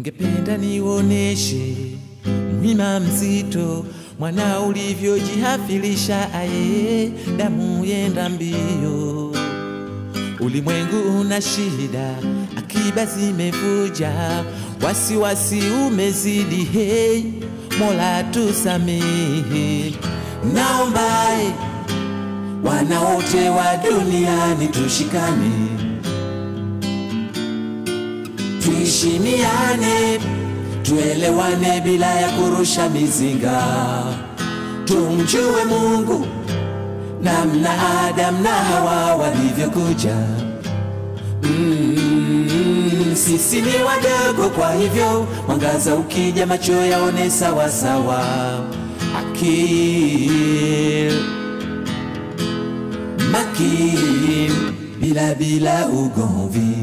Ningependa niwoneshe mlima mzito, mwana ulivyojihafilisha, aye damu yenda mbio. Ulimwengu una shida, akiba zimevuja, wasiwasi umezidi, hey, Mola tusamehe. Naombae wana wote wa duniani tushikane, tuheshimiane, tuelewane bila ya kurusha mizinga, tumjue Mungu namna Adam na Hawa walivyokuja. Mm, sisi ni wadogo, kwa hivyo mwangaza ukija, macho yaone sawa sawa. Akil makin, bila bila ugomvi.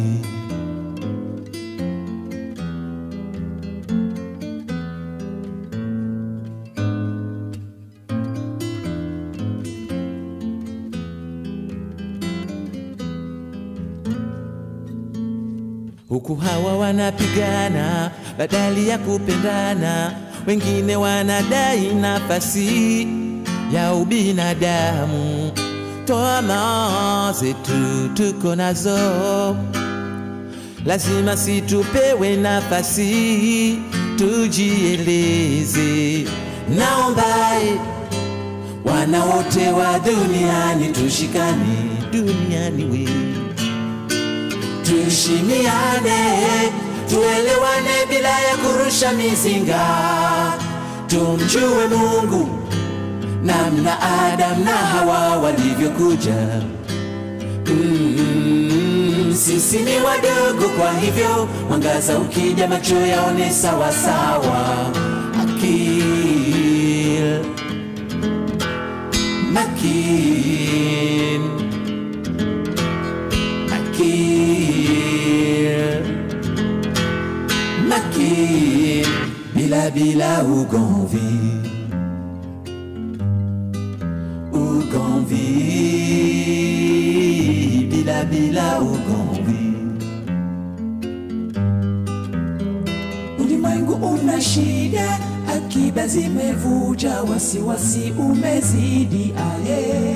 huku hawa wanapigana badali ya kupendana, wengine wanadai nafasi ya ubinadamu. Toa zetu tuko nazo, lazima situpewe nafasi tujieleze. Naombae wana wote wa duniani tushikane, duniani we tuheshimiane, tuelewane bila ya kurusha mizinga, tumjue Mungu namna Adam na Hawa walivyokuja. Mm, sisi ni wadogo, kwa hivyo mwangaza ukija, macho yaone sawa sawa. Akil makin makir makir bila bila ugomvi ugomvi bila bila ugomvi Ulimwengu una shida, akiba zimevuja, wasiwasi umezidi, aye.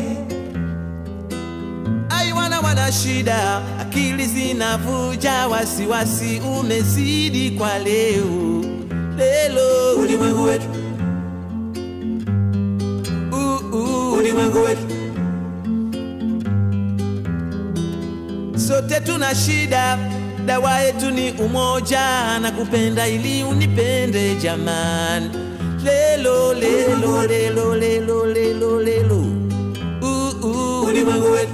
ai wana wana shida akili zinavuja wasiwasi umezidi kwa leo lelo Ulimwengu wetu, uh, uh. ulimwengu wetu, sote tuna shida, dawa yetu ni umoja na kupenda ili unipende jamani. Lelo lelo lelo lelo lelo lelo uh, uh. ulimwengu wetu,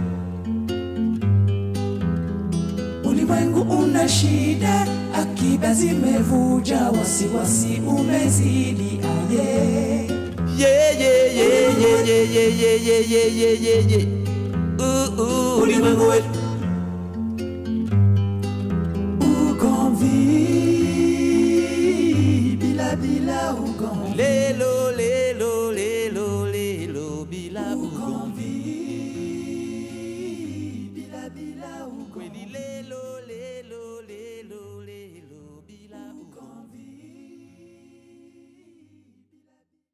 ulimwengu una shida, akiba zimevuja, wasiwasi umezidi, aye. Yeah, yeah, yeah, yeah, yeah, yeah, yeah, yeah, yeah, yeah, yeah, yeah. Uh, uh. Ulimwengu wetu, ugomvi bila bila ugomvi, Lelo lelo lelo lelo bila ugomvi. ugomvi